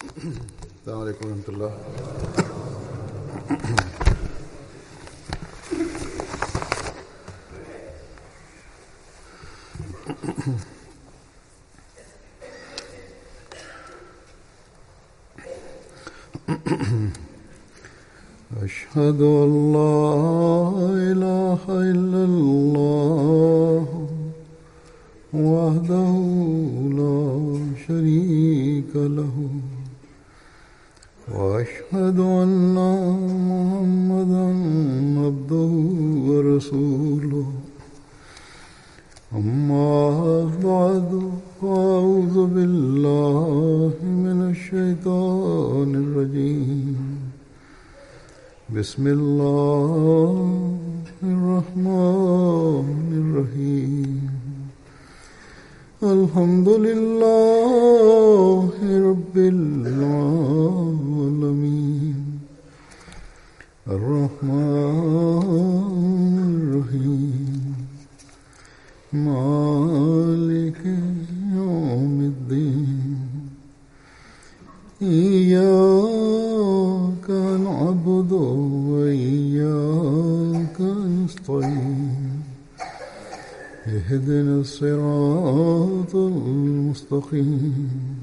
السلام عليكم ورحمة الله أشهد أن لا إله إلا الله وحده لا شريك له وأشهد أن محمدا عبده ورسوله أما بعد فأعوذ بالله من الشيطان الرجيم بسم الله الرحمن الرحيم الحمد لله رب العالمين الرحمن الرحيم مالك يوم الدين إياك نعبد وإياك نستعين اهدنا الصراط المستقيم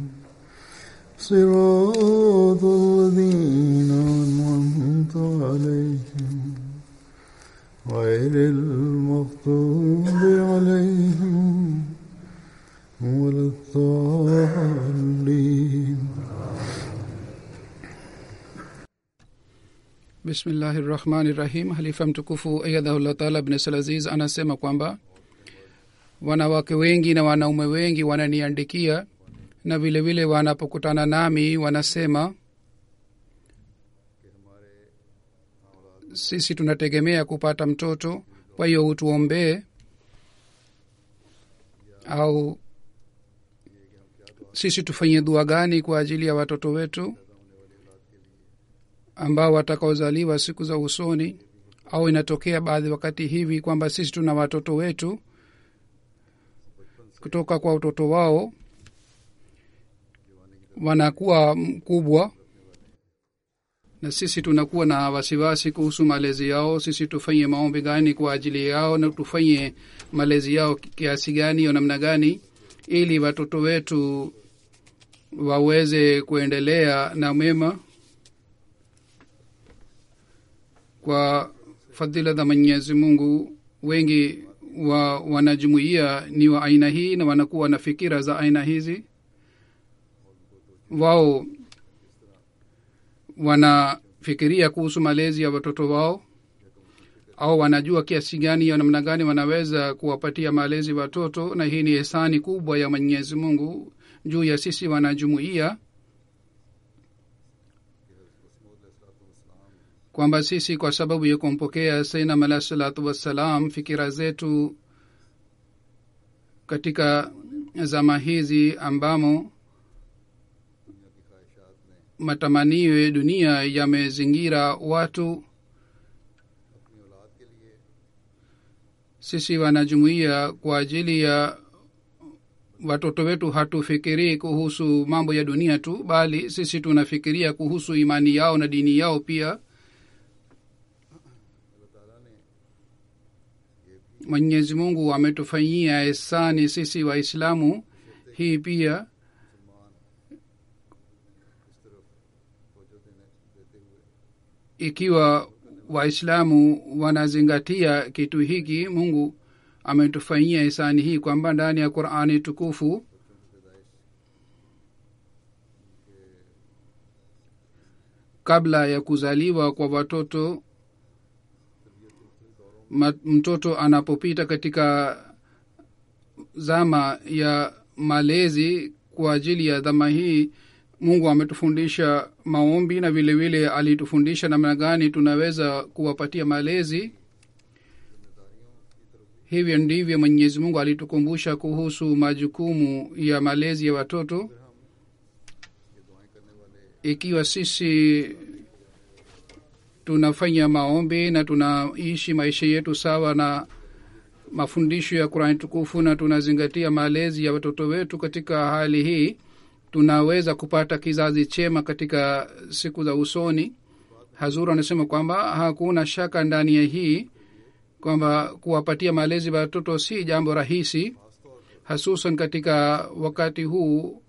صراط الذين أنعمت عليهم غير المغضوب عليهم ولا الضالين bismillahi rahmani rahim halifa mtukufu ayadhahullah taala bnesal aziz anasema kwamba wanawake wengi na wanaume wengi wananiandikia na vile vile wanapokutana nami wanasema sisi tunategemea kupata mtoto kwa hiyo utuombee au sisi tufanye dua gani kwa ajili ya watoto wetu ambao watakaozaliwa siku za usoni au inatokea baadhi wakati hivi kwamba sisi tuna watoto wetu kutoka kwa utoto wao wanakuwa mkubwa na sisi tunakuwa na wasiwasi kuhusu malezi yao sisi tufanye maombi gani kwa ajili yao na tufanye malezi yao kiasi gani au namna gani ili watoto wetu waweze kuendelea na mema kwa fadhila za mwenyezi mungu wengi wa wanajumuia ni wa aina hii na wanakuwa na fikira za aina hizi wao wanafikiria kuhusu malezi ya watoto wao au wanajua kiasi gani ya namna gani wanaweza kuwapatia malezi watoto na hii ni hisani kubwa ya mwenyezi mungu juu ya sisi wanajumuia kwamba sisi kwa sababu ya kumpokea sainam alah salatu wassalam fikira zetu katika zama hizi ambamo matamanio ya dunia yamezingira watu sisi wanajumuia kwa ajili ya watoto wetu hatufikirii kuhusu mambo ya dunia tu bali sisi tunafikiria kuhusu imani yao na dini yao pia mwenyezi mungu ametufanyia esani sisi waislamu hii pia ikiwa waislamu wanazingatia kitu hiki mungu ametufanyia hisani hii kwamba ndani ya qurani tukufu kabla ya kuzaliwa kwa watoto mtoto anapopita katika zama ya malezi kwa ajili ya dhama hii mungu ametufundisha maombi na vile vile alitufundisha namna gani tunaweza kuwapatia malezi hivyo ndivyo mwenyezi mungu alitukumbusha kuhusu majukumu ya malezi ya watoto ikiwa sisi tunafanya maombi na tunaishi maisha yetu sawa na mafundisho ya qurani tukufu na tunazingatia malezi ya watoto wetu katika hali hii tunaweza kupata kizazi chema katika siku za usoni hazur anasema kwamba hakuna shaka ndani ya hii kwamba kuwapatia malezi watoto si jambo rahisi hasusan katika wakati huu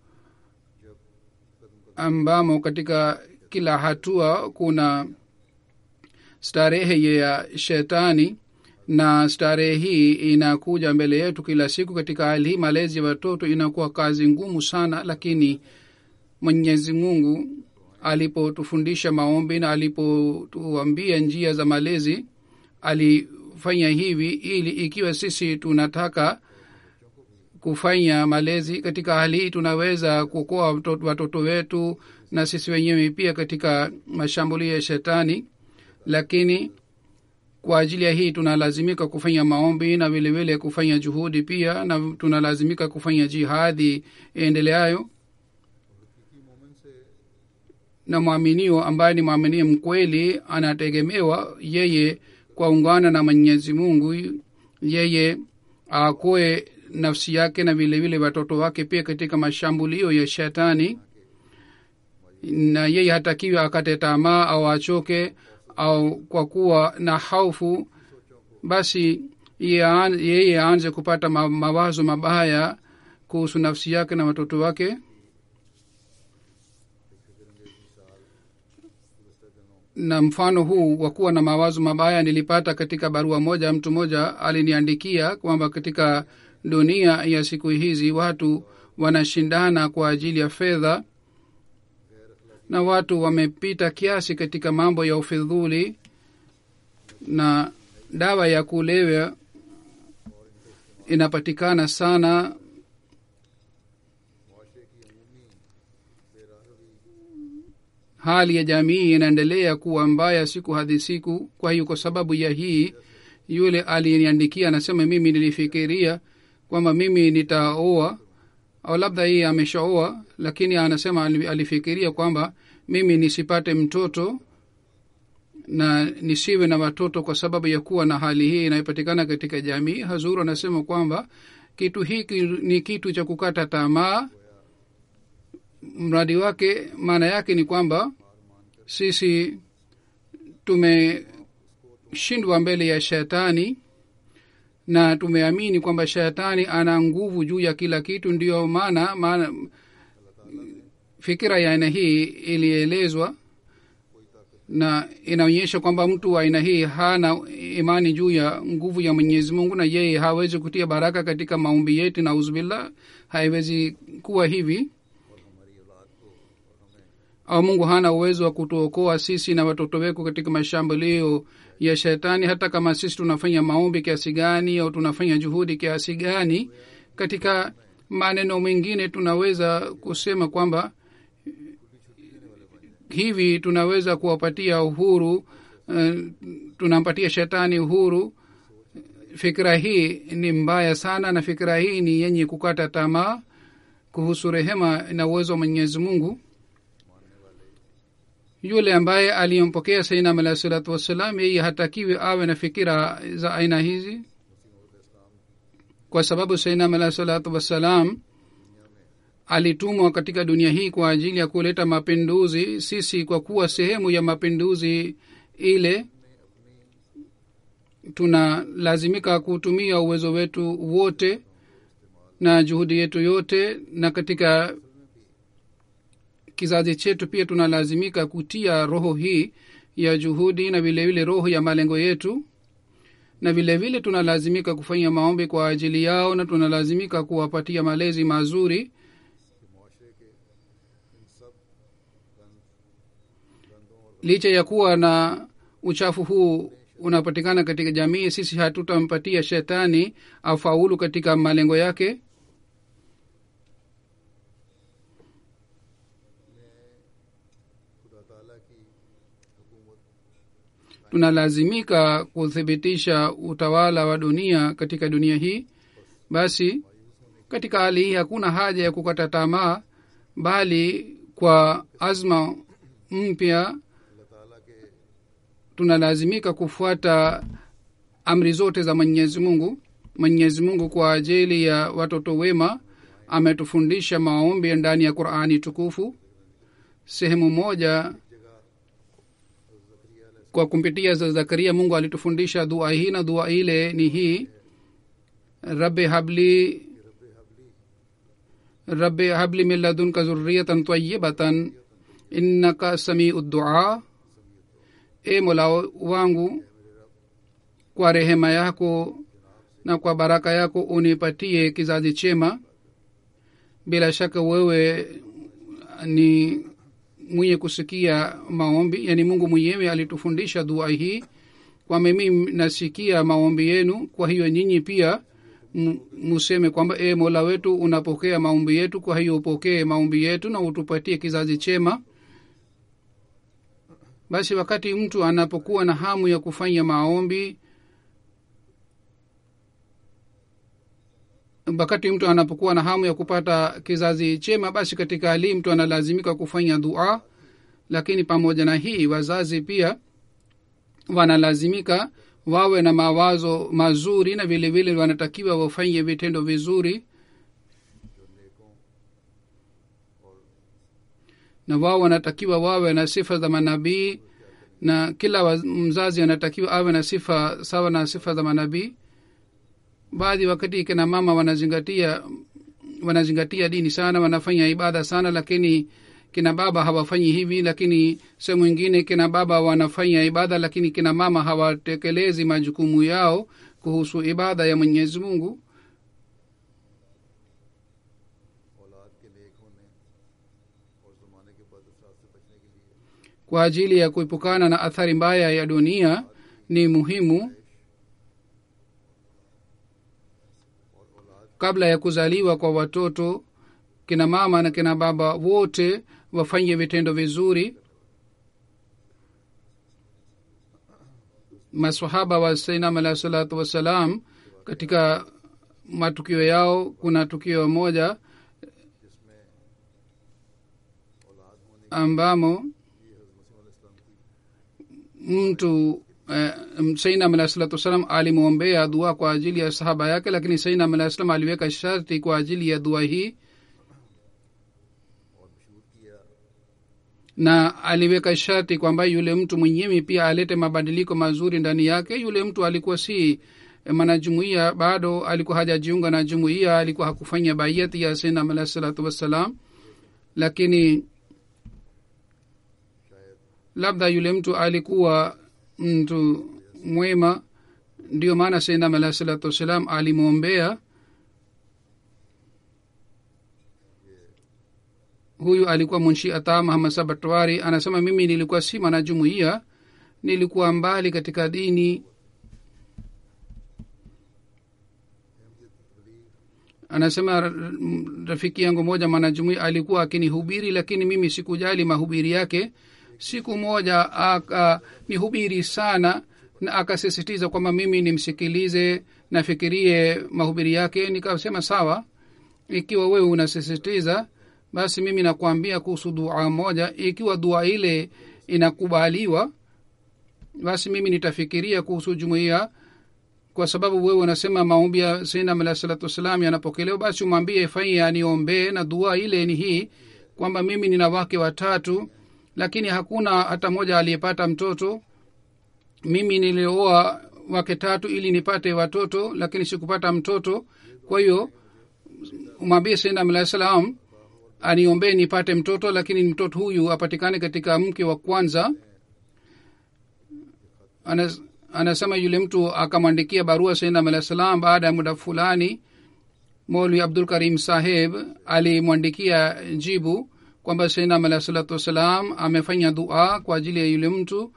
ambamo katika kila hatua kuna starehe ya shetani na starehe hii inakuja mbele yetu kila siku katika hali hii malezi ya watoto inakuwa kazi ngumu sana lakini mwenyezi mungu alipotufundisha maombi na alipotuambia njia za malezi alifanya hivi ili ikiwa sisi tunataka kufanya malezi katika hali hii tunaweza kuokoa watoto wetu na sisi wenyewe pia katika mashambulio ya shetani lakini kwa ajili ya hii tunalazimika kufanya maombi na vilevile kufanya juhudi pia na tunalazimika kufanya jihadi endeleayo na mwaminio ambaye ni mwaminio mkweli anategemewa yeye kwa ungana na mwenyezi mungu yeye akoe nafsi yake na vile vile watoto wake pia katika mashambulio ya shetani na yeye hatakiwi akate tamaa au achoke au kwa kuwa na haufu basi yeye aanze kupata mawazo mabaya kuhusu nafsi yake na watoto wake na mfano huu wa kuwa na mawazo mabaya nilipata katika barua moja mtu mmoja aliniandikia kwamba katika dunia ya siku hizi watu wanashindana kwa ajili ya fedha na watu wamepita kiasi katika mambo ya ufidhuli na dawa ya kulewa inapatikana sana hali ya jamii inaendelea kuwa mbaya siku hadi siku kwa hiyo kwa sababu ya hii yule aliyeniandikia anasema mimi nilifikiria kwamba mimi nitaoa au labda yeye ameshaoa lakini anasema alifikiria kwamba mimi nisipate mtoto na nisiwe na watoto kwa sababu ya kuwa na hali hii inayopatikana katika jamii hazuru anasema kwamba kitu hiki ni kitu cha kukata tamaa mradi wake maana yake ni kwamba sisi tumeshindwa mbele ya shetani na tumeamini kwamba shetani ana nguvu juu ya kila kitu ndiyo maana maana fikira ya aina hii ilielezwa na inaonyesha kwamba mtu wa aina hii hana imani juu ya nguvu ya mwenyezi mungu na yeye hawezi kutia baraka katika maombi yetu na uzubillah haiwezi kuwa hivi au mungu hana uwezo wa kutuokoa sisi na watoto wetu katika mashambulio ya shetani hata kama sisi tunafanya maombi kiasi gani au tunafanya juhudi kiasi gani katika maneno mengine tunaweza kusema kwamba hivi tunaweza kuwapatia uhuru uh, tunampatia shetani uhuru fikira hii ni mbaya sana na fikira hii ni yenye kukata tamaa kuhusu rehema na uwezo wa mwenyezi mungu yule ambaye aliyempokea sainam alahi salatu wassalam yeye hatakiwi awe na fikira za aina hizi kwa sababu sainam alahi salatu wassalam alitumwa katika dunia hii kwa ajili ya kuleta mapinduzi sisi kwa kuwa sehemu ya mapinduzi ile tunalazimika kutumia uwezo wetu wote na juhudi yetu yote na katika kizazi chetu pia tunalazimika kutia roho hii ya juhudi na vile vile roho ya malengo yetu na vile vile tunalazimika kufanya maombi kwa ajili yao na tunalazimika kuwapatia malezi mazuri licha ya kuwa na uchafu huu unapatikana katika jamii sisi hatutampatia shetani afaulu katika malengo yake tunalazimika kuthibitisha utawala wa dunia katika dunia hii basi katika hali hii hakuna haja ya kukata tamaa bali kwa azma mpya tunalazimika kufuata amri zote za mwenyezi mungu mwenyezi mungu kwa ajili ya watoto wema ametufundisha maombi ndani ya qurani tukufu sehemu moja kwa kumpitia za zakaria mungu alitufundisha dua hii na dua ile ni hii rabbi habli rabbi habli min ladunka zurriyatan tayibatan innaka samiu dua e mola wangu kwa rehema yako na kwa baraka yako unipatie kizazi chema bila shaka wewe ni mwenye kusikia maombi yani mungu mwenyewe alitufundisha dua hii kwa mimi nasikia maombi yenu kwa hiyo nyinyi pia m- museme kwamba e mola wetu unapokea maombi yetu kwa hiyo upokee maombi yetu na utupatie kizazi chema basi wakati mtu anapokuwa na hamu ya kufanya maombi wakati mtu anapokuwa na hamu ya kupata kizazi chema basi katika hali mtu analazimika kufanya dua lakini pamoja na hii wazazi pia wanalazimika wawe na mawazo mazuri na vile vile wanatakiwa wafanye vitendo vizuri na wao wanatakiwa wawe na sifa za manabii na kila wa- mzazi anatakiwa awe na sifa sawa na sifa za manabii baadhi wakati kina mama wanazingatia wanazingatia dini sana wanafanya ibada sana lakini kina baba hawafanyi hivi lakini sehemu ingine kina baba wanafanya ibada lakini kina mama hawatekelezi majukumu yao kuhusu ibada ya mwenyezi mungu औलाद के नेक होने और ज़माने के बद असरात से बचने के लिए kwa ajili ya kuepukana na athari mbaya ya dunia ni muhimu kabla ya kuzaliwa kwa watoto kina mama na kina baba wote wafanye vitendo vizuri masahaba wa sainam alahi salatu wassalam katika matukio yao kuna tukio moja ambamo mtu eh, sainam alahi salatu wassalam alimwombea dua kwa ajili ya sahaba yake lakini sainam alahi salam aliweka sharti kwa ajili ya dua hii na aliweka sharti kwamba yule mtu mwenyewe pia alete mabadiliko mazuri ndani yake yule mtu alikuwa si mwanajumuia bado alikuwa hajajiunga na jumuia alikuwa hakufanya baiyati ya sainam alahi salatu wassalam lakini labda yule mtu alikuwa mtu mwema ndio maana sainam alahi salatu wassalam alimwombea huyu alikuwa munshi ata muhammad sabatwari anasema mimi nilikuwa si mwanajumuia nilikuwa mbali katika dini anasema r- m- rafiki yangu moja mwanajumuia alikuwa akinihubiri lakini mimi sikujali mahubiri yake siku moja akanihubiri sana na akasisitiza kwamba mimi nimsikilize nafikirie mahubiri yake nikasema sawa ikiwa wewe unasisitiza basi mimi nakuambia kuhusu dua moja ikiwa dua ile inakubaliwa basi mimi nitafikiria kuhusu jumuiya kwa sababu wewe unasema maombi ya sainam alah salatu wassalam yanapokelewa basi umwambie fanye aniombee na dua ile ni hii kwamba mimi nina wake watatu lakini hakuna hata mmoja aliyepata mtoto mimi nilioa wake tatu ili nipate watoto lakini sikupata mtoto kwa hiyo umwambie sainam alah salam aniombee nipate mtoto lakini mtoto huyu apatikane katika mke wa kwanza Anas, anasema yule mtu akamwandikia barua sainam alah salam baada ya muda fulani molwi abdul karim saheb alimwandikia jibu kwamba sainam alah salatu wassalam amefanya dua kwa ajili ya yule mtu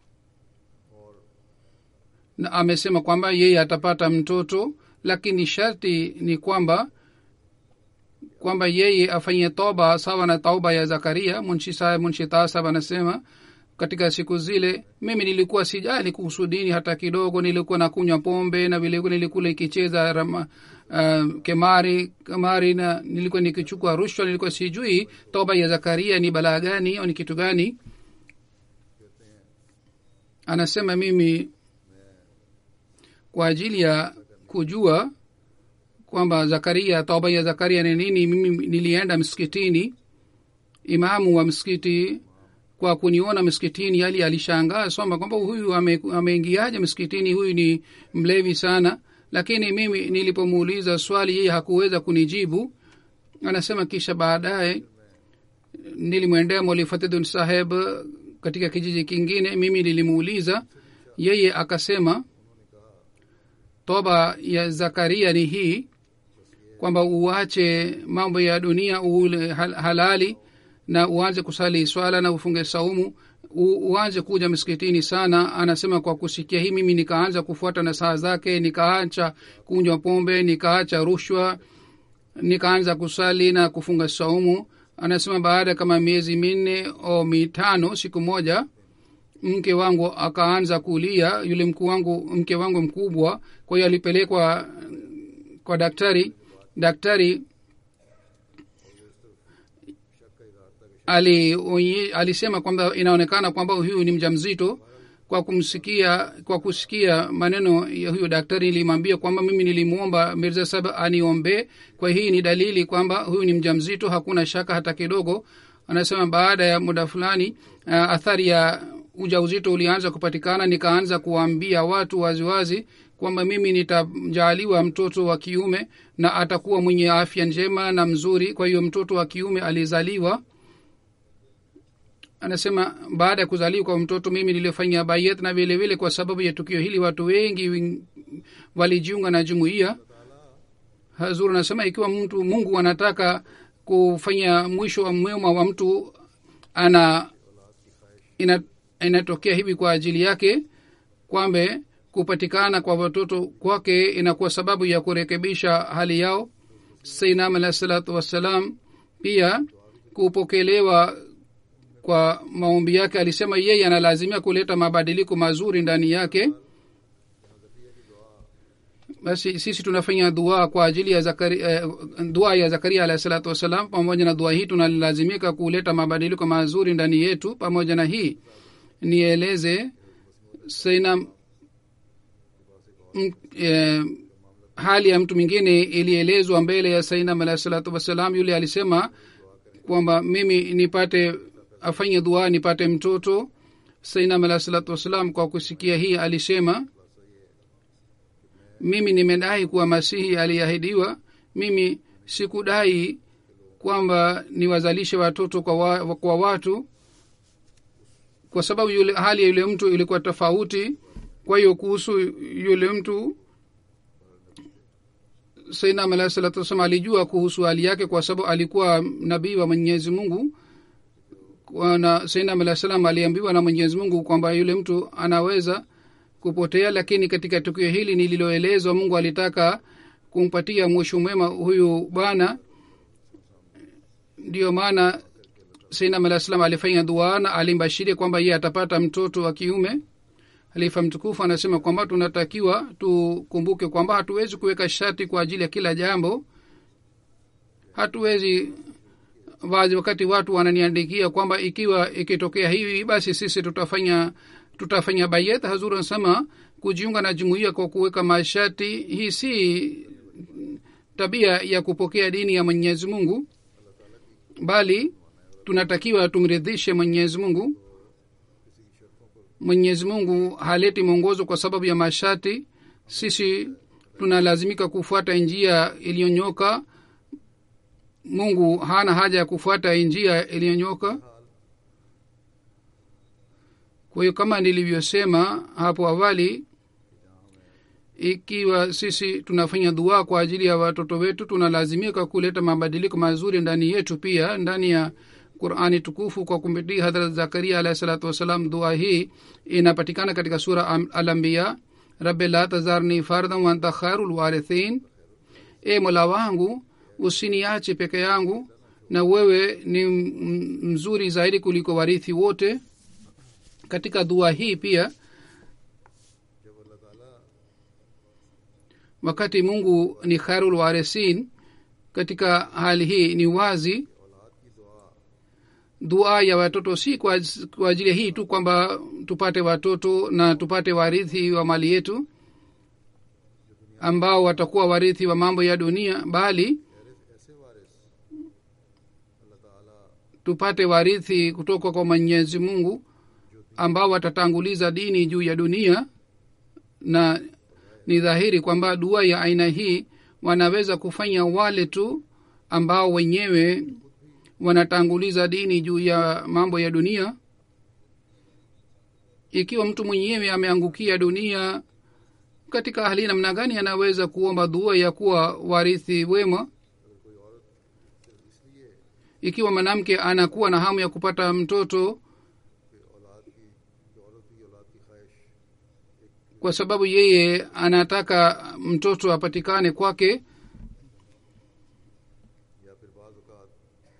na amesema kwamba yeye atapata mtoto lakini sharti ni kwamba kwamba yeye afanye toba sawa na tauba ya zakaria munshi saheb munshi tasab anasema katika siku zile mimi nilikuwa sijali kuhusu dini hata kidogo nilikuwa nakunywa pombe na vilevile nilikula ikicheza rama, uh, kemari kamari na nilikuwa nikichukua rushwa nilikuwa sijui toba ya zakaria ni balaa gani au ni kitu gani anasema mimi kwa ajili ya kujua kwamba zakaria toba ya zakaria ni nini mimi nilienda msikitini imamu wa msikiti kwa kuniona msikitini yali alishangaa soma kwamba huyu ame- ameingiaje msikitini huyu ni mlevi sana lakini mimi nilipomuuliza swali yeye hakuweza kunijibu anasema kisha baadaye nilimwendea mwalifatidun saheb katika kijiji kingine mimi nilimuuliza yeye akasema toba ya zakaria ni hii kwamba uache mambo ya dunia ule hal- halali na uanze kusali swala na ufunge saumu u- uanze kuja msikitini sana anasema kwa kusikia hii mimi nikaanza kufuata na saa zake nikaacha kunywa pombe nikaacha rushwa nikaanza kusali na kufunga saumu anasema baada kama miezi minne au mitano siku moja mke wangu akaanza kulia yule mkuu wangu mke wangu mkubwa kwa hiyo alipelekwa kwa daktari daktari ali onye- alisema kwamba inaonekana kwamba huyu ni mjamzito kwa kumsikia kwa kusikia maneno ya huyo daktari nilimwambia kwamba mimi nilimwomba mirza sab aniombee kwa hii ni dalili kwamba huyu ni mjamzito hakuna shaka hata kidogo anasema baada ya muda fulani uh, athari ya ujauzito ulianza kupatikana nikaanza kuwaambia watu waziwazi kwamba mimi nitajaaliwa mtoto wa kiume na atakuwa mwenye afya njema na mzuri kwa hiyo mtoto wa kiume alizaliwa anasema baada ya kuzaliwa kwa mtoto mimi nilifanya bayet na vile vile kwa sababu ya tukio hili watu wengi wing- walijiunga na jumuiya hazur anasema ikiwa mtu mungu anataka kufanya mwisho wa mwema wa mtu ana ina, inatokea hivi kwa ajili yake kwamba kupatikana kwa watoto kwake inakuwa sababu ya kurekebisha hali yao sainam alahi salatu wassalam pia kupokelewa kwa maombi yake alisema yeye analazimia kuleta mabadiliko mazuri ndani yake basi sisi tunafanya dua kwa ajili ya zakari, eh, dua ya zakaria alahi salatu wassalam pamoja na dua hii tunalazimika kuleta mabadiliko mazuri ndani yetu pamoja na hii nieleze saina m, eh, hali ya mtu mwingine ilielezwa mbele ya sainam alahi salatu wassalam yule alisema kwamba mimi nipate afanye dua nipate mtoto sainam alahi salatu wassalam kwa kusikia hii alisema mimi nimedai kuwa masihi aliahidiwa mimi sikudai kwamba niwazalishe watoto kwa, wa, kwa watu kwa sababu yule hali ya yule mtu ilikuwa tofauti kwa hiyo kuhusu yule mtu sainam alahi salatu wassalam alijua kuhusu hali yake kwa sababu alikuwa nabii wa mwenyezi mungu na sainam alahi salam aliambiwa na mwenyezi mungu kwamba yule mtu anaweza kupotea lakini katika tukio hili nililoelezwa mungu alitaka kumpatia mwisho mwema huyu bwana ndiyo maana sainam alah salam alifanya dua na alimbashiria kwamba yeye atapata mtoto wa kiume halifa mtukufu anasema kwamba tunatakiwa tukumbuke kwamba hatuwezi kuweka sharti kwa ajili ya kila jambo hatuwezi wazi wakati watu wananiandikia kwamba ikiwa ikitokea hivi basi sisi tutafanya tutafanya bayet hazur anasema kujiunga na jumuiya kwa kuweka masharti hii si tabia ya kupokea dini ya mwenyezi mungu bali tunatakiwa tumridhishe mwenyezi mungu mwenyezi mungu haleti mwongozo kwa sababu ya masharti sisi tunalazimika kufuata njia iliyonyoka mungu hana haja ya kufuata njia iliyonyoka kwa hiyo kama nilivyosema hapo awali ikiwa sisi tunafanya dua kwa ajili ya watoto wetu tunalazimika kuleta mabadiliko mazuri ndani yetu pia ndani ya qurani tukufu kwa kumpitia hadrat zakaria alahi salatu wassalam dua hii inapatikana katika sura alambiya rabi la tazarni fardan wanta khairu lwarithin e mola wangu usiniache peke yangu na wewe ni mzuri zaidi kuliko warithi wote katika dua hii pia wakati mungu ni khairul warisin katika hali hii ni wazi dua ya watoto si kwa, kwa ajili hii tu kwamba tupate watoto na tupate warithi wa mali yetu ambao watakuwa warithi wa mambo ya dunia bali ऐसे ऐसे वारिस अल्लाह ताला tupate warithi kutoka kwa mwenyezi mungu ambao watatanguliza dini juu ya dunia na ni dhahiri kwamba dua ya aina hii wanaweza kufanya wale tu ambao wenyewe wanatanguliza dini juu ya mambo ya dunia ikiwa mtu mwenyewe ameangukia dunia katika hali namna gani anaweza kuomba dua ya kuwa warithi wema ikiwa mwanamke anakuwa na hamu ya kupata mtoto कि औलाद की जो औरत की औलाद की ख्वाहिश kwa sababu yeye anataka mtoto apatikane kwake या फिर बाज़ औक़ात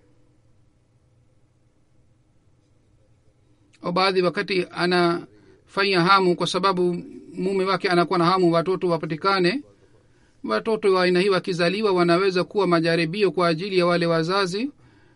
au baadhi wakati anafanya hamu kwa sababu mume wake anakuwa na hamu watoto wapatikane watoto wa aina hii wakizaliwa wanaweza kuwa majaribio kwa ajili ya wale wazazi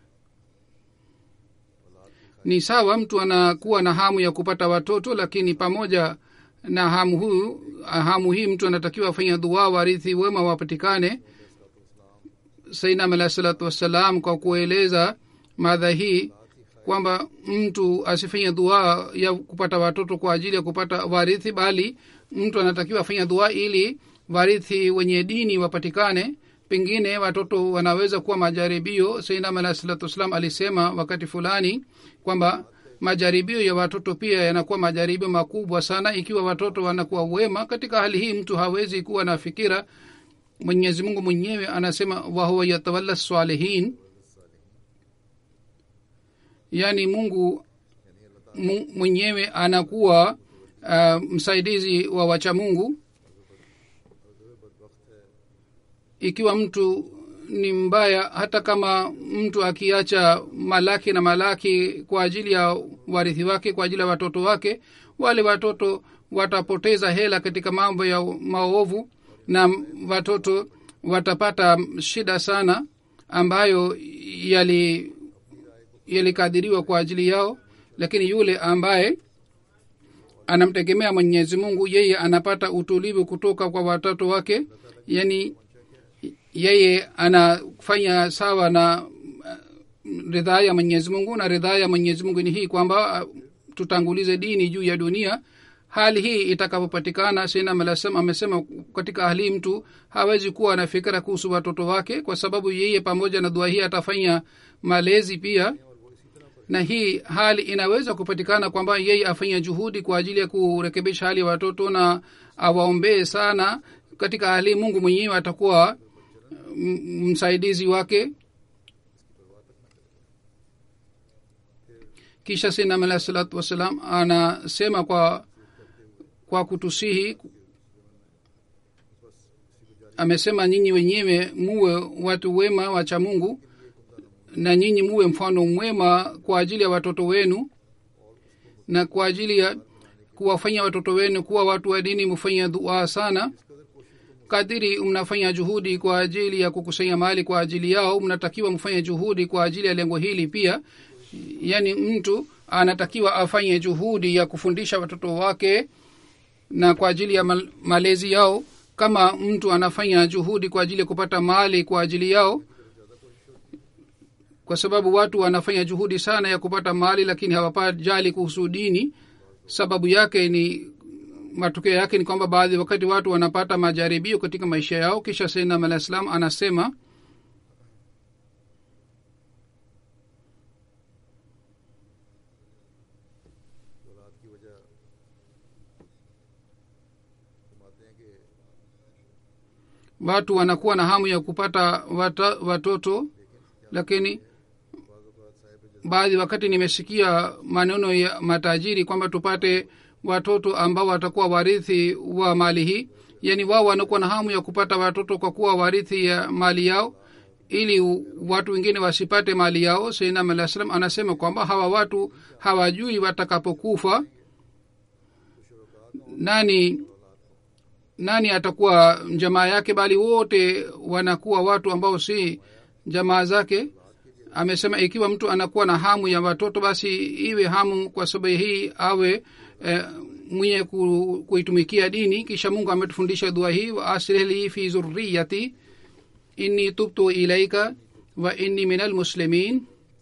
ni sawa mtu anakuwa na hamu ya kupata watoto lakini pamoja na hamu huyu hamu hii mtu anatakiwa afanya dua warithi wema wapatikane sainam alahi salatu wassalam kwa kueleza madha hii kwamba mtu asifanye dua ya kupata watoto kwa ajili ya kupata warithi bali mtu anatakiwa afanya dua ili warithi wenye dini wapatikane pengine watoto wanaweza kuwa majaribio sainam alahi salatu wassalam alisema wakati fulani kwamba majaribio ya watoto pia yanakuwa majaribio makubwa sana ikiwa watoto wanakuwa wema katika hali hii mtu hawezi kuwa na fikira mwenyezi mungu mwenyewe anasema wahuwa yatawalla salihin yaani mungu mu- mwenyewe anakuwa uh, msaidizi wa wacha mungu ikiwa mtu ni mbaya hata kama mtu akiacha malaki na malaki kwa ajili ya warithi wake kwa ajili ya watoto wake wale watoto watapoteza hela katika mambo ya maovu na watoto watapata shida sana ambayo yali yalikadiriwa kwa ajili yao lakini yule ambaye anamtegemea mwenyezi mungu yeye anapata utulivu kutoka kwa watoto wake yani yeye anafanya sawa na uh, ridhaa ya mwenyezi mungu na ridhaa ya mwenyezi mungu ni hii kwamba uh, tutangulize dini juu ya dunia hali hii itakapopatikana sinam alasam amesema katika hali hii mtu hawezi kuwa na fikira kuhusu watoto wake kwa sababu yeye pamoja na dua hii atafanya malezi pia na hii hali inaweza kupatikana kwamba yeye afanye juhudi kwa ajili ya kurekebisha hali ya watoto na awaombee sana katika hali mungu mwenyewe atakuwa m- msaidizi wake kisha sinam alah salatu wassalam anasema kwa kwa kutusihi amesema nyinyi wenyewe muwe watu wema wacha mungu na nyinyi muwe mfano mwema kwa ajili ya watoto wenu na kwa ajili ya kuwafanya watoto wenu kuwa watu wa dini mufanya dua sana kadiri mnafanya juhudi kwa ajili ya kukusanya mali kwa ajili yao mnatakiwa mfanye juhudi kwa ajili ya lengo hili pia yaani mtu anatakiwa afanye juhudi ya kufundisha watoto wake na kwa ajili ya mal- malezi yao kama mtu anafanya juhudi kwa ajili ya kupata mali kwa ajili yao kwa sababu watu wanafanya juhudi sana ya kupata mali lakini hawapajali kuhusu dini sababu yake ni matokeo yake ni kwamba baadhi wakati watu wanapata majaribio katika maisha yao kisha sainam alah salam anasema औलाद की वजह फरमाते हैं कि watu wanakuwa na hamu ya kupata wata, watoto lakini baadhi wakati nimesikia maneno ya matajiri kwamba tupate watoto ambao watakuwa warithi wa mali hii yaani wao wanakuwa na hamu ya kupata watoto kwa kuwa warithi ya mali yao ili u- watu wengine wasipate mali yao sainam alah salam anasema kwamba hawa watu hawajui watakapokufa nani nani atakuwa jamaa yake bali wote wanakuwa watu ambao si jamaa zake amesema ikiwa mtu anakuwa na hamu ya watoto basi iwe hamu kwa sababu hii awe eh, mwenye ku, kuitumikia dini kisha mungu ametufundisha dua hii wa aslih li fi zurriyati inni tubtu ilaika wa inni min almuslimin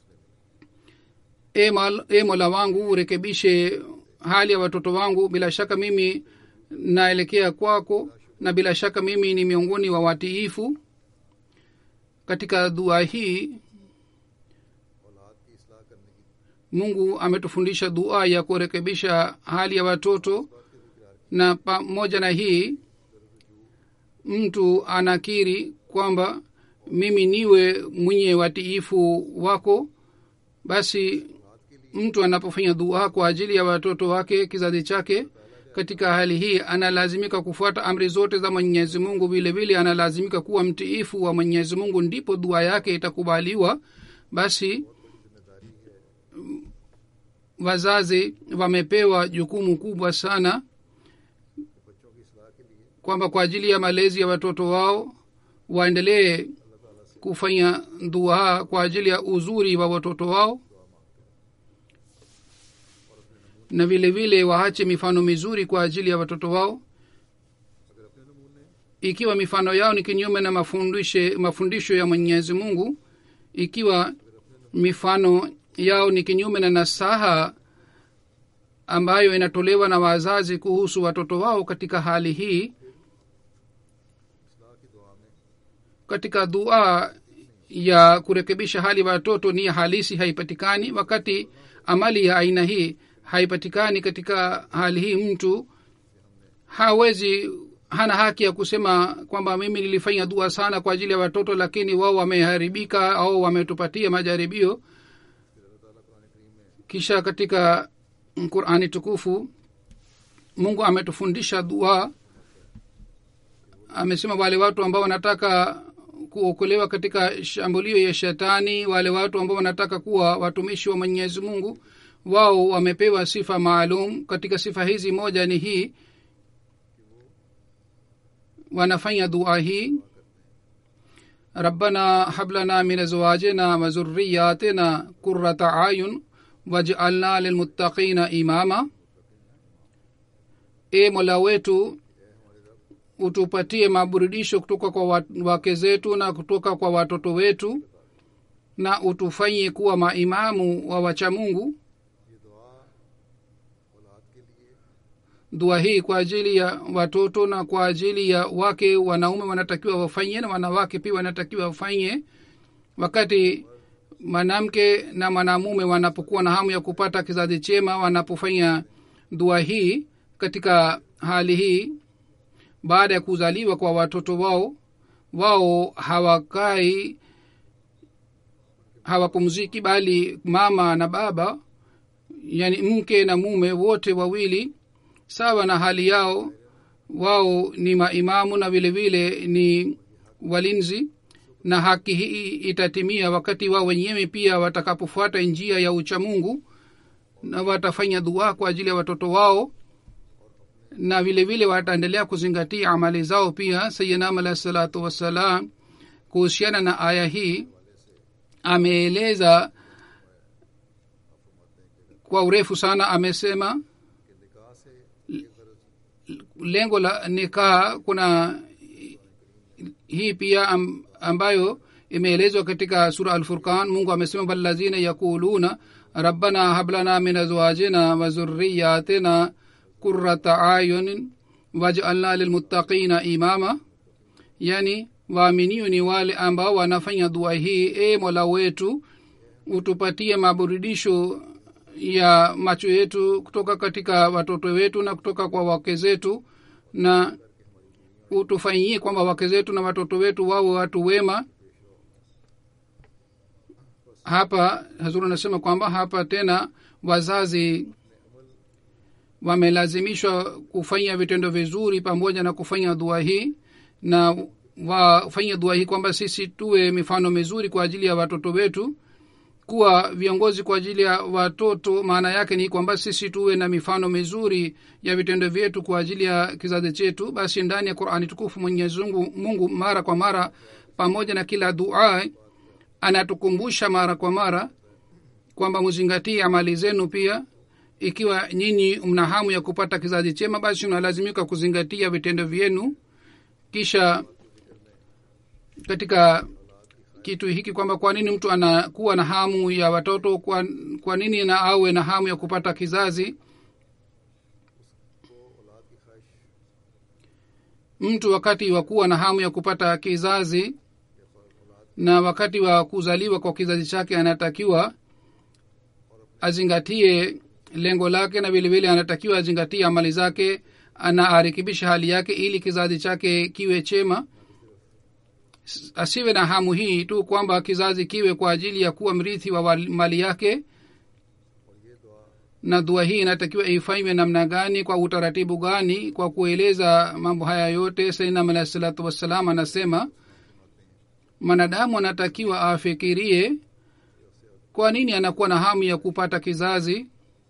e, mal, e mola wangu urekebishe hali ya watoto wangu bila shaka mimi naelekea kwako na bila shaka mimi ni miongoni wa watiifu katika dua hii औलाद की इसलाह करने की mungu ametufundisha dua ya kurekebisha hali ya watoto na pamoja na hii mtu anakiri kwamba mimi niwe mwenye watiifu wako basi mtu anapofanya dua kwa ajili ya watoto wake kizazi chake katika hali hii analazimika kufuata amri zote za mwenyezi mungu vile vile analazimika kuwa mtiifu wa mwenyezi mungu ndipo dua yake itakubaliwa basi wazazi wamepewa jukumu kubwa sana बच्चों की इसलाह के लिए kwamba kwa ajili ya malezi ya watoto wao waendelee kufanya dua kwa ajili ya uzuri wa watoto wao na vile vile waache mifano mizuri kwa ajili ya watoto wao अगर अपने नमूने ikiwa mifano yao ni kinyume na mafundishe, mafundisho ya mwenyezi mungu ikiwa mifano yao ni kinyume na nasaha ambayo inatolewa na wazazi kuhusu watoto wao katika hali hii इसलाह की दुआ में katika dua ya kurekebisha hali ya watoto nia halisi haipatikani wakati amali ya aina hii haipatikani katika hali hii mtu hawezi hana haki ya kusema kwamba mimi nilifanya dua sana kwa ajili ya watoto lakini wao wameharibika au wametupatia majaribio kisha katika qurani tukufu mungu ametufundisha dua amesema wale watu ambao wanataka kuokolewa katika shambulio ya shetani wale watu ambao wanataka kuwa watumishi wa mwenyezi mungu wao wamepewa sifa maalum katika sifa hizi moja ni hii wanafanya dua hii rabbana hablana min azwajina wa zurriyatina qurrata ayun waj'alna lilmuttaqina imama e mola wetu utupatie maburudisho kutoka kwa wa- wake zetu na kutoka kwa watoto wetu na utufanye kuwa maimamu wa wacha mungu ये दुआ औलाद के लिए dua hii kwa ajili ya watoto na kwa ajili ya wake wanaume wanatakiwa wafanye na wanawake pia wanatakiwa wafanye wakati mwanamke na mwanamume wanapokuwa na hamu ya kupata kizazi chema wanapofanya dua hii katika hali hii baada ya kuzaliwa kwa watoto wao wao hawakai hawapumziki bali mama na baba yani mke na mume wote wawili sawa na hali yao wao ni maimamu na vile vile ni walinzi na haki hii itatimia wakati wao wenyewe pia watakapofuata njia ya uchamungu na watafanya dua kwa ajili ya watoto wao na vile vile wataendelea kuzingatia amali zao pia sayinam alahi salatu wassalam kuhusiana na aya hii ameeleza kwa urefu sana amesema कि निकाह से ये गरज lengo la nikaa kuna hii pia am, ambayo imeelezwa katika sura alfurqan mungu amesema walazina yaquluna rabbana hablana min azwajina wa zurriyatina qurrata ayunin wajalna lilmuttaqina imama yani waaminio ni wale ambao wanafanya dua hii e mola wetu utupatie maburudisho ya macho yetu kutoka katika watoto wetu na kutoka kwa wake zetu na utufanyie kwamba wake zetu na watoto wetu wawe watu wema hapa hazuru anasema kwamba hapa tena wazazi wamelazimishwa kufanya vitendo vizuri pamoja na kufanya dua hii na wafanye dua hii kwamba sisi tuwe mifano mizuri kwa ajili ya watoto wetu kuwa viongozi kwa ajili ya watoto maana yake ni kwamba sisi tuwe na mifano mizuri ya vitendo vyetu kwa ajili ya kizazi chetu basi ndani ya qurani tukufu mwenyezi mungu, mungu mara kwa mara pamoja na kila dua anatukumbusha mara kwa mara kwamba muzingatie amali zenu pia ikiwa nyinyi mna hamu ya kupata kizazi chema basi unalazimika kuzingatia vitendo vyenu kisha katika kitu hiki kwamba kwa nini mtu anakuwa na hamu ya watoto kwa, kwa nini na awe na hamu ya kupata kizazi mtu wakati wa kuwa na hamu ya kupata kizazi na wakati wa kuzaliwa kwa kizazi chake anatakiwa azingatie lengo lake na vilevile anatakiwa azingatie amali zake na arekebishe hali yake ili kizazi chake kiwe chema asiwe na hamu hii tu kwamba kizazi kiwe kwa ajili ya kuwa mrithi wa mali yake na dua hii inatakiwa ifanywe namna gani kwa utaratibu gani kwa kueleza mambo haya yote sainam alahi salatu wassalam anasema mwanadamu anatakiwa afikirie kwa nini anakuwa na hamu ya kupata kizazi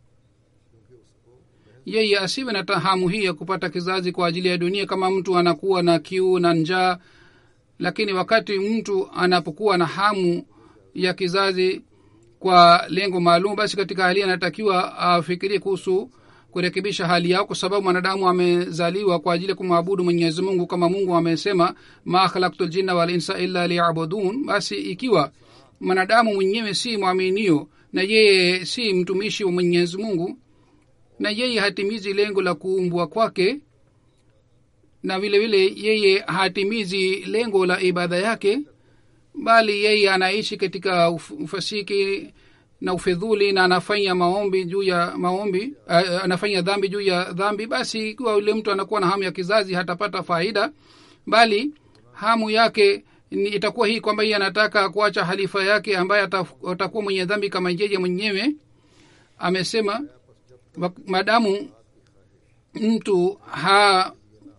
yeye asiwe na hamu hii ya kupata kizazi kwa ajili ya dunia kama mtu anakuwa na kiu na njaa lakini wakati mtu anapokuwa na hamu ya kizazi kwa lengo maalum basi katika hali anatakiwa afikirie kuhusu kurekebisha hali yao kwa sababu mwanadamu amezaliwa kwa ajili ya kumwabudu mwenyezi mungu kama mungu amesema ma khalaktu ljinna walinsa illa liyabudun basi ikiwa mwanadamu mwenyewe si mwaminio na yeye si mtumishi wa mwenyezi mungu na yeye hatimizi lengo la kuumbwa kwake na vile vile yeye hatimizi lengo la ibada yake bali yeye anaishi katika ufasiki na ufedhuli na anafanya maombi juu ya maombi uh, anafanya dhambi juu ya dhambi basi ikiwa yule mtu anakuwa na hamu ya kizazi hatapata faida bali hamu yake ni itakuwa hii kwamba yeye anataka kuacha halifa yake ambaye atakuwa mwenye dhambi kama yeye mwenyewe amesema madamu mtu ha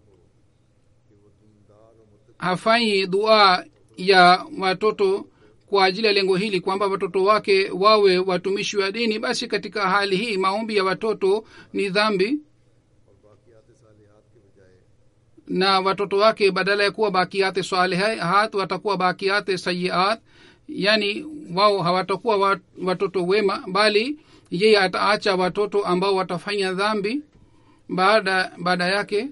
hafanyi dua ya watoto kwa ajili ya lengo hili kwamba watoto wake wawe watumishi wa dini basi katika hali hii maombi ya watoto ni dhambi na watoto wake badala ya kuwa bakiate salihat watakuwa bakiate sayiat yani wao hawatakuwa watoto wema bali yeye ataacha watoto ambao watafanya dhambi baada baada yake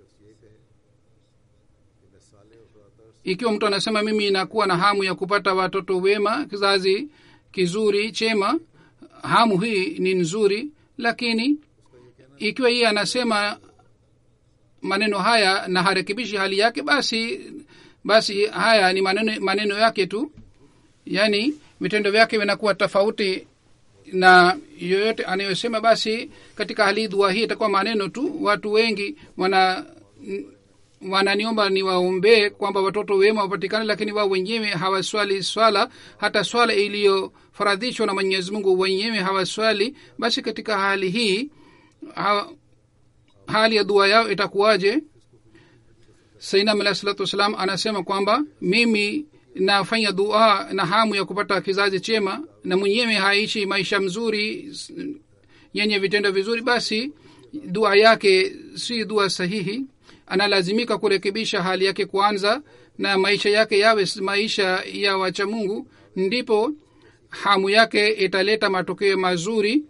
ikiwa mtu anasema mimi inakuwa na hamu ya kupata watoto wema kizazi kizuri chema hamu hii ni nzuri lakini ikiwa yeye anasema maneno haya na harekebishi hali yake basi basi haya ni maneno, maneno yake tu yaani vitendo vyake vinakuwa tofauti na yoyote anayosema basi katika hali dua hii itakuwa maneno tu watu wengi wana wananiomba niwaombee kwamba watoto wema wapatikane lakini wao wenyewe hawaswali swala hata swala iliyofaradhishwa na mwenyezi mungu wenyewe hawaswali basi katika hali hii ha, hali ya dua yao itakuwaje sainam alahi salatu wassalam anasema kwamba mimi nafanya dua na hamu ya kupata kizazi chema na mwenyewe haishi maisha mzuri yenye vitendo vizuri basi dua yake si dua sahihi analazimika kurekebisha hali yake kwanza na maisha yake yawe maisha ya wacha mungu ndipo hamu yake italeta matokeo mazuri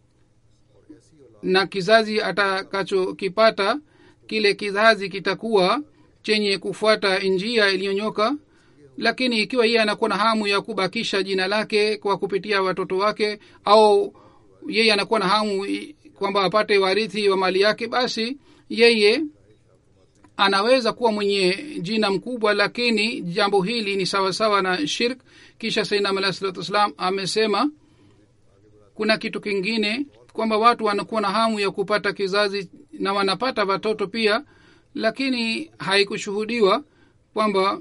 na kizazi atakachokipata kile kizazi kitakuwa chenye kufuata njia iliyonyoka lakini ikiwa yeye anakuwa na hamu ya kubakisha jina lake kwa kupitia watoto wake au yeye anakuwa na hamu kwamba apate warithi wa mali yake basi yeye anaweza kuwa mwenye jina mkubwa lakini jambo hili ni sawasawa na shirk kisha sainam alahi salatu wassalam amesema kuna kitu kingine kwamba watu wanakuwa na hamu ya kupata kizazi na wanapata watoto pia lakini haikushuhudiwa kwamba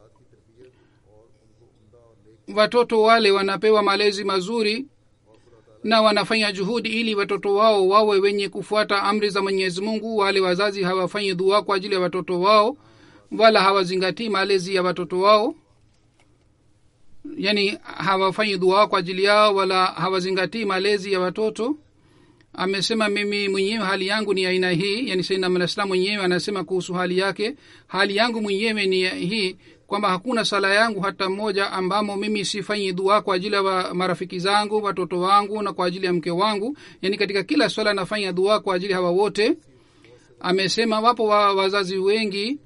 watoto wale wanapewa malezi mazuri na wanafanya juhudi ili watoto wao wawe wenye kufuata amri za mwenyezi mungu wale wazazi hawafanyi dua kwa ajili ya watoto wao wala hawazingatii malezi ya watoto wao yani hawafanyi dua kwa ajili yao wala hawazingatii malezi ya watoto amesema mimi mwenyewe hali yangu ni aina hii yani sainam alah salam mwenyewe anasema kuhusu hali yake hali yangu mwenyewe ni hii kwamba hakuna sala yangu hata mmoja ambamo mimi sifanyi dua kwa ajili ya wa marafiki zangu watoto wangu na kwa ajili ya mke wangu yani katika kila swala nafanya dua kwa ajili hawa wote amesema wapo wa, wazazi wengi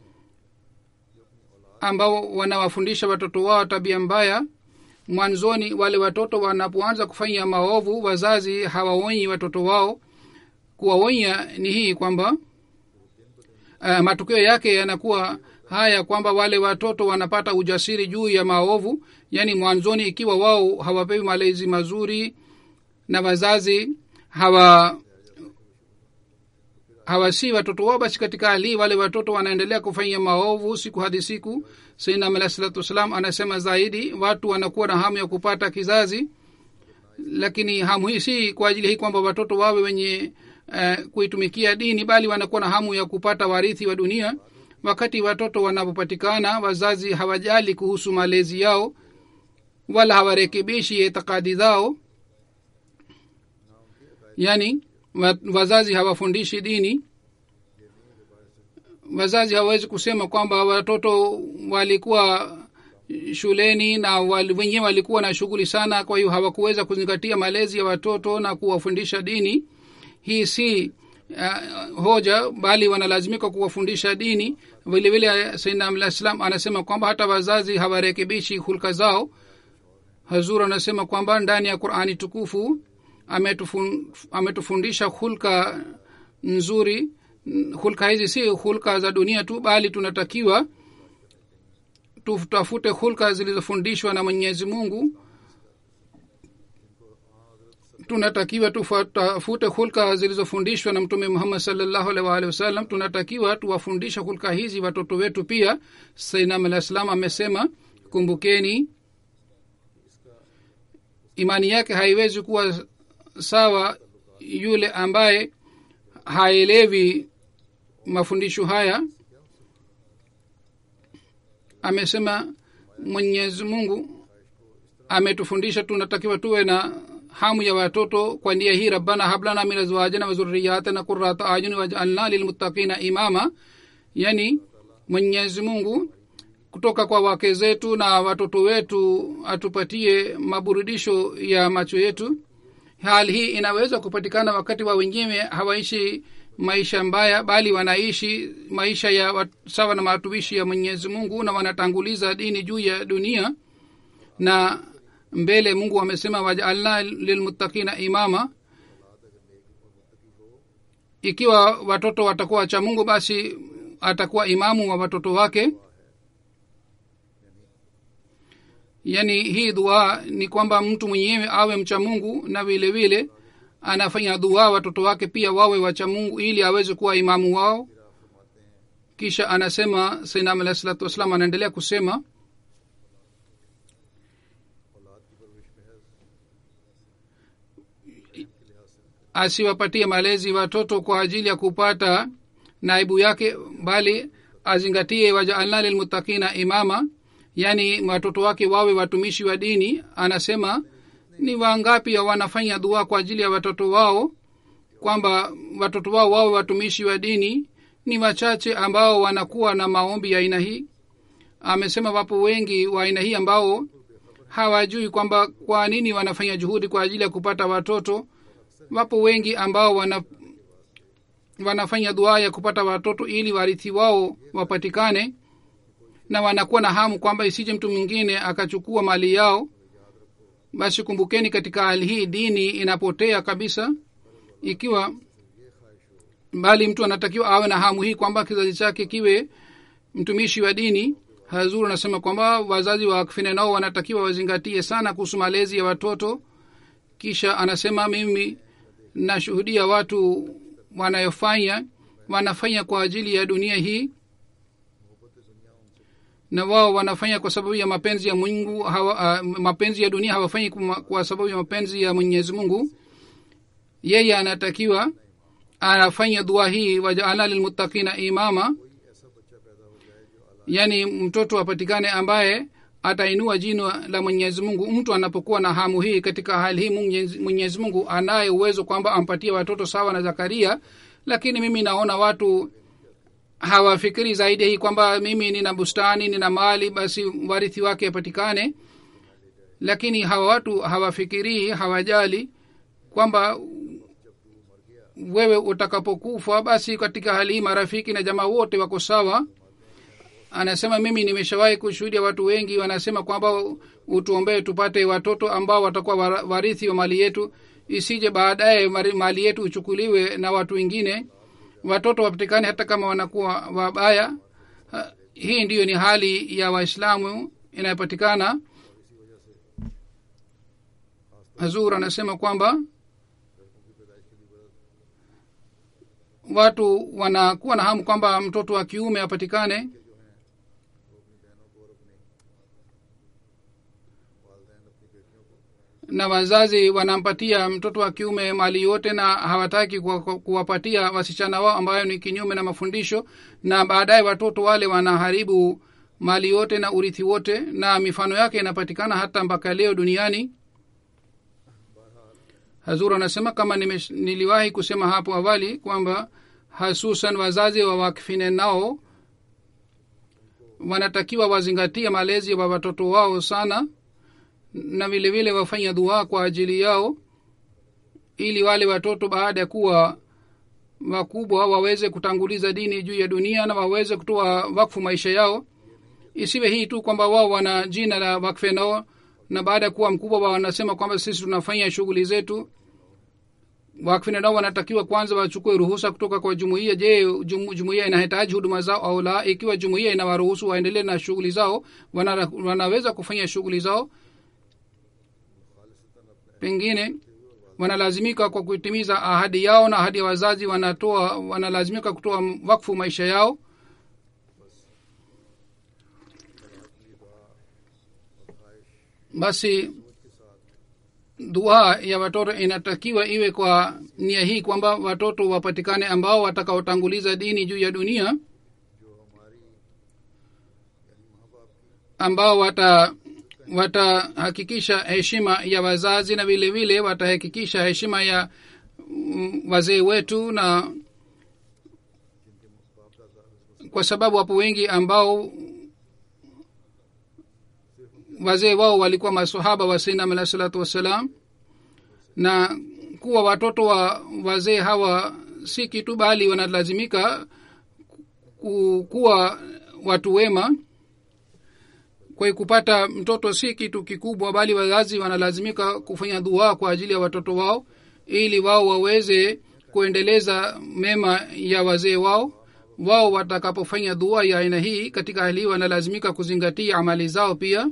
ambao wanawafundisha watoto wao tabia mbaya mwanzoni wale watoto wanapoanza kufanya maovu wazazi hawaonyi watoto wao kuwaonya ni hii kwamba uh, matokeo yake yanakuwa haya kwamba wale watoto wanapata ujasiri juu ya maovu yaani mwanzoni ikiwa wao hawapewi malezi mazuri na wazazi hawa hawasii watoto wao basi katika hali wale watoto wanaendelea kufanya maovu siku hadi siku sainam alah salatu wassalam anasema zaidi watu wanakuwa na hamu ya kupata kizazi lakini hamu hii si kwa ajili hii kwamba watoto wawe wenye uh, kuitumikia dini bali wanakuwa na hamu ya kupata warithi wa dunia wakati watoto wanapopatikana wazazi hawajali kuhusu malezi yao wala hawarekebishi itikadi zao yani wazazi hawafundishi dini wazazi hawawezi kusema kwamba watoto walikuwa shuleni na wal, wenyewe walikuwa na shughuli sana kwa hiyo hawakuweza kuzingatia malezi ya watoto na kuwafundisha dini hii si uh, hoja bali wanalazimika kuwafundisha dini vilevile sainam salam anasema kwamba hata wazazi hawarekebishi hulka zao hazur anasema kwamba ndani ya qurani tukufu ametufun, ametufundisha hulka nzuri hulka hizi si hulka za dunia tu bali tunatakiwa tutafute hulka zilizofundishwa na mwenyezi mungu tunatakiwa tutafute hulka zilizofundishwa na mtume muhammad salllahu alih waalihi wasallam tunatakiwa tuwafundisha hulka hizi watoto wetu pia sainam alah salam amesema kumbukeni imani yake haiwezi kuwa sawa yule ambaye haelewi mafundisho haya amesema mwenyezi mungu ametufundisha tunatakiwa tuwe na hamu ya watoto kwa njia hii rabbana hablana min azwajina wa zurriyatina qurrata ayuni wajalna lilmuttaqina imama yani mwenyezi mungu kutoka kwa wake zetu na watoto wetu atupatie maburudisho ya macho yetu hali hii inaweza kupatikana wakati wa wengine hawaishi maisha mbaya bali wanaishi maisha ya sawa na matumishi ya mwenyezi mungu na wanatanguliza dini juu ya dunia na mbele mungu amesema wajaalna lilmuttaqina imama ikiwa watoto watakuwa cha mungu basi atakuwa imamu wa watoto wake yaani hii dua ni kwamba mtu mwenyewe awe mcha mungu na vile vile anafanya dua watoto wake pia wawe wacha mungu ili aweze kuwa imamu wao kisha anasema sainam alahi salatu wassalam anaendelea kusema asiwapatie malezi watoto kwa ajili ya kupata naibu yake bali azingatie wajaalna lilmutakina imama yaani watoto wake wawe watumishi wa dini anasema ni wangapi wanafanya dua kwa ajili ya watoto wao kwamba watoto wao wawe watumishi wa dini ni wachache ambao wanakuwa na maombi ya aina hii amesema wapo wengi wa aina hii ambao hawajui kwamba kwa nini wanafanya juhudi kwa ajili ya kupata watoto wapo wengi ambao wana wanafanya dua ya kupata watoto ili warithi wao wapatikane na wanakuwa na hamu kwamba isije mtu mwingine akachukua mali yao basi kumbukeni katika hali hii dini inapotea kabisa ikiwa bali mtu anatakiwa awe na hamu hii kwamba kizazi chake kiwe mtumishi wa dini hazuru anasema kwamba wazazi wa kfine nao wanatakiwa wazingatie sana kuhusu malezi ya watoto kisha anasema mimi nashuhudia watu wanayofanya wanafanya kwa ajili ya dunia hii na wao wanafanya kwa sababu ya mapenzi ya mungu hawa, uh, mapenzi ya dunia hawafanyi kwa sababu ya mapenzi ya mwenyezi mungu yeye anatakiwa anafanya dua hii wajaala lilmuttaqina imama yaani mtoto apatikane ambaye atainua jina la mwenyezi mungu mtu anapokuwa na hamu hii katika hali hii Mwenyezi- mwenyezi mungu anaye uwezo kwamba ampatie watoto sawa na zakaria lakini mimi naona watu hawafikiri zaidi hii kwamba mimi nina bustani nina mali basi warithi wake apatikane lakini hawa watu hawafikirii hawajali kwamba wewe utakapokufa basi katika hali hii marafiki na jamaa wote wako sawa anasema mimi nimeshawahi kushuhudia watu wengi wanasema kwamba utuombee tupate watoto ambao watakuwa wa- warithi wa mali yetu isije baadaye mari- mali yetu uchukuliwe na watu wengine watoto wapatikane hata kama wanakuwa wabaya Ha, hii ndiyo ni hali ya waislamu inayopatikana hazur anasema kwamba watu wanakuwa na hamu kwamba mtoto wa kiume apatikane na wazazi wanampatia mtoto wa kiume mali yote na hawataki kuwa- ku- kuwapatia wasichana wao ambayo ni kinyume na mafundisho na baadaye watoto wale wanaharibu mali yote na urithi wote na mifano yake inapatikana hata mpaka leo duniani hazur anasema kama nimesh, niliwahi kusema hapo awali kwamba hasusan wazazi wa wakfine nao wanatakiwa wazingatie malezi wa watoto wao sana na vile vile wafanya dua kwa ajili yao ili wale watoto baada ya kuwa wakubwa waweze kutanguliza dini juu ya dunia na waweze kutoa wakfu maisha yao isiwe hii tu kwamba wao wana jina la wakfe nao na baada ya kuwa mkubwa wao wanasema kwamba sisi tunafanya shughuli zetu wakfina nao wanatakiwa kwanza wachukue ruhusa kutoka kwa jumuiya je jumu, jumuiya inahitaji huduma zao au la ikiwa jumuiya inawaruhusu waendelee na shughuli zao wana, wanaweza kufanya shughuli zao pengine wanalazimika kwa kutimiza ahadi yao na ahadi ya wazazi wanatoa wanalazimika kutoa wakfu maisha yao basi dua ya watoto inatakiwa iwe kwa nia hii kwamba watoto wapatikane ambao watakaotanguliza dini juu ya dunia ambao wata watahakikisha heshima ya wazazi na vile vile watahakikisha heshima ya mm, wazee wetu na kwa sababu wapo wengi ambao wazee wao walikuwa masahaba wa sinam alah salatu wassalam na kuwa watoto wa wazee hawa si kitu bali wanalazimika ku- kuwa watu wema kwa hiyo kupata mtoto si kitu kikubwa bali wazazi wanalazimika kufanya dua kwa ajili ya watoto wao ili wao waweze kuendeleza mema ya wazee wao wao watakapofanya dua ya aina hii katika hali hii wanalazimika kuzingatia amali zao pia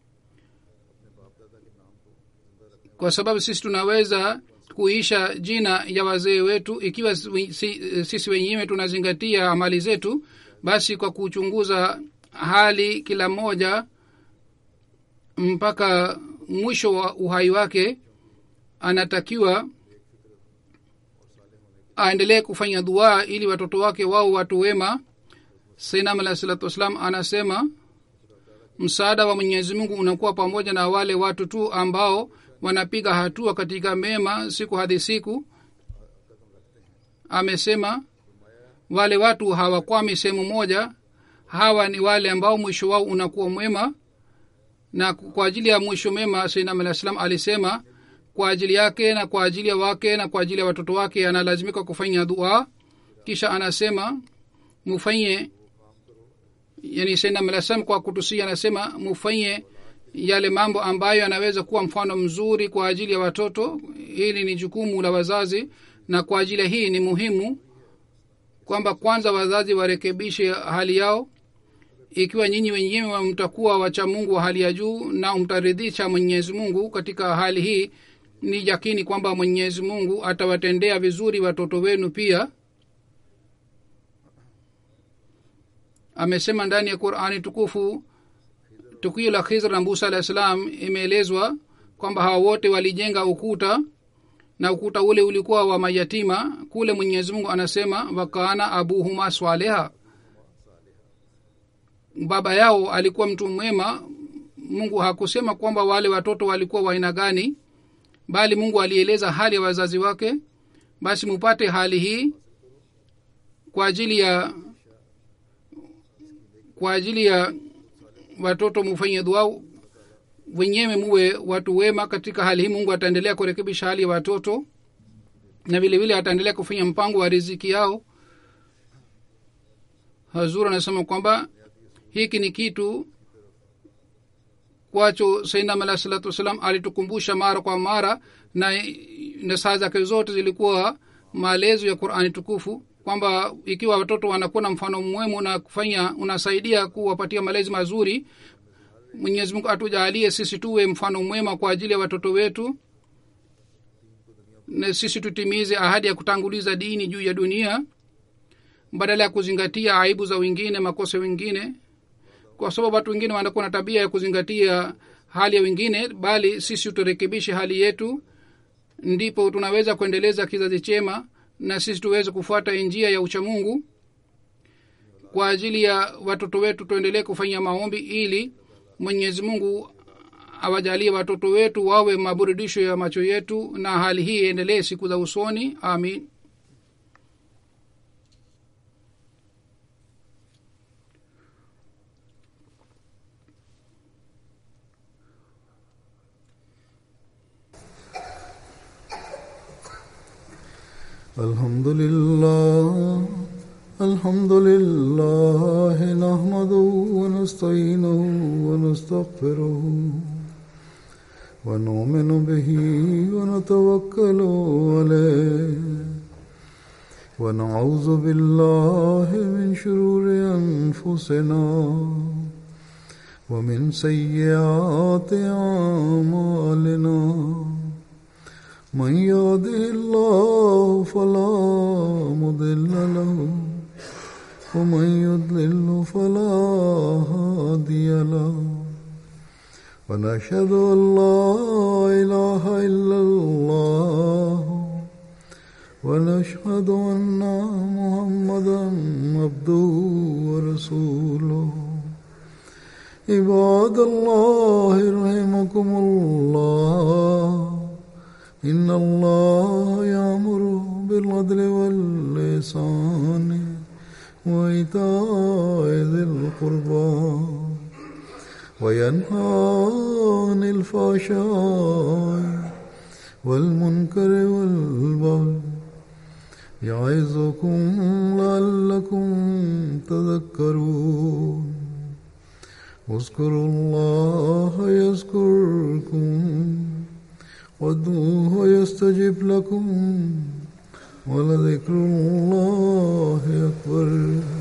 kwa sababu sisi tunaweza kuisha jina ya wazee wetu ikiwa si- si- sisi wenyewe tunazingatia amali zetu basi kwa kuchunguza hali kila mmoja mpaka mwisho wa uhai wake anatakiwa aendelee kufanya dua ili watoto wake wao watu wema sainam alah salatu wassalam anasema msaada wa mwenyezi mungu unakuwa pamoja na wale watu tu ambao wanapiga hatua katika mema siku hadi siku amesema wale watu hawakwami sehemu moja hawa ni wale ambao mwisho wao unakuwa mwema na kwa ajili ya mwisho mema sainam alah salam alisema kwa ajili yake na kwa ajili ya wake na kwa ajili ya watoto wake analazimika kufanya dua kisha anasema mufanye yani sainam alah salam kwa kutusia anasema mufanye yale mambo ambayo yanaweza kuwa mfano mzuri kwa ajili ya watoto hili ni jukumu la wazazi na kwa ajili ya hii ni muhimu kwamba kwanza wazazi warekebishe hali yao ikiwa nyinyi wenyewe mtakuwa wacha mungu wa hali ya juu na mtaridhisha mwenyezi mungu katika hali hii ni yakini kwamba mwenyezi mungu atawatendea vizuri watoto wenu pia amesema ndani ya qurani tukufu tukio la khizr na musa alah salam imeelezwa kwamba hawa wote walijenga ukuta na ukuta ule ulikuwa wa mayatima kule mwenyezi mungu anasema wakaana abuhuma swaleha baba yao alikuwa mtu mwema mungu hakusema kwamba wale watoto walikuwa wa aina gani bali mungu alieleza hali ya wazazi wake basi mupate hali hii kwa ajili ya kwa ajili ya watoto mufanye dua wenyewe muwe watu wema katika hali hii mungu ataendelea kurekebisha hali ya watoto na vile vile ataendelea kufanya mpango wa riziki yao hazur anasema kwamba hiki ni kitu kwacho sainam alah salatu wassalam alitukumbusha mara kwa mara na na saa zake zote zilikuwa maelezo ya qurani tukufu kwamba ikiwa watoto wanakuwa na mfano mwemu na kufanya unasaidia kuwapatia malezi mazuri mwenyezi mungu atujaalie sisi tuwe mfano mwema kwa ajili ya watoto wetu na sisi tutimize ahadi ya kutanguliza dini juu ya dunia badala ya kuzingatia aibu za wengine makosa wengine kwa sababu watu wengine wanakuwa na tabia ya kuzingatia hali ya wengine bali sisi turekebishe hali yetu ndipo tunaweza kuendeleza kizazi chema na sisi tuweze kufuata njia ya uchamungu kwa ajili ya watoto wetu tuendelee kufanya maombi ili mwenyezi mungu awajalie watoto wetu wawe maburudisho ya macho yetu na hali hii iendelee siku za usoni amin الحمد لله الحمد لله نحمده ونستعينه ونستغفره ونؤمن به ونتوكل عليه ونعوذ بالله من شرور أنفسنا ومن سيئات أعمالنا من يهده الله فلا مضل له ومن يضلل فلا هادي له ونشهد ان لا اله الا الله ونشهد ان محمدا عبده ورسوله عباد الله رحمكم الله إن الله يأمر بالعدل واللسان وإيتاء ذي القربى وينهى عن الفحشاء والمنكر والبغي يعظكم لعلكم تذكرون اذكروا الله يذكركم وادعوه يستجب لكم ولذكر الله أكبر